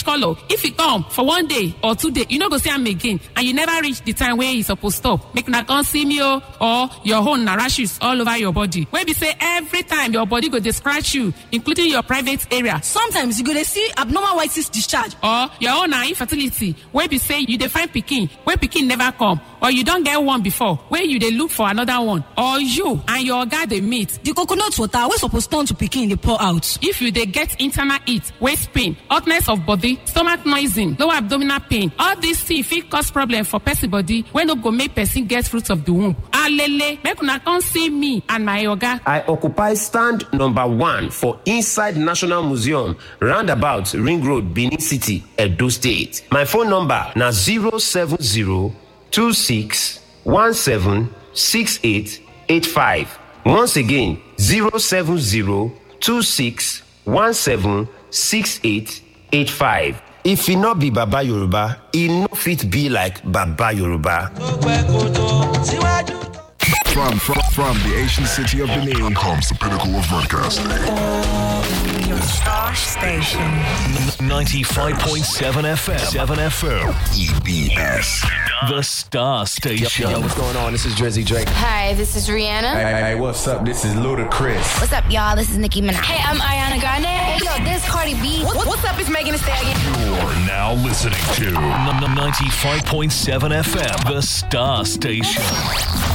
colour if e come for one day or two day you no go see am again and you never reach the time wey e suppose stop make una come see me o or your own na rashes all over your body wey be say every time your body go dey scratch you including your private area sometimes you go dey see abnormal white cyst discharge or your own na infertility wey be say you dey find pikin wey pikin never come or you don get one before wey you dey look for another one or you and your oga dey meet the coconut water wey suppose turn to pikin dey pour out if you dey get internal heat waist pain hotness of body stomach noising lower abdominal pain all these things fit cause problem for person body wey no go make person get fruit of the womb alele make una come see me and my oga. I occupy stand number one for inside National Museum, roundabout Ring Road, Benin City, Edo State. My phone number na 07026176885. Once again, 07026176885. If e no be Baba Yoruba, e no fit be like Baba Yoruba. From, from, from the ancient city of Benin comes the pinnacle of broadcasting. Your star station. 95.7 FM. 7 FM. EBS. The Star Station. Yo, what's going on? This is Drizzy Drake. Hi, this is Rihanna. Hey, hey, hey, what's up? This is Ludacris. What's up, y'all? This is Nicki Minaj. Hey, I'm Ariana Grande. Hey, yo, this Cardi B. What, what's up? It's Megan Thee Stallion. You're now listening to 95.7 FM. The Star Station.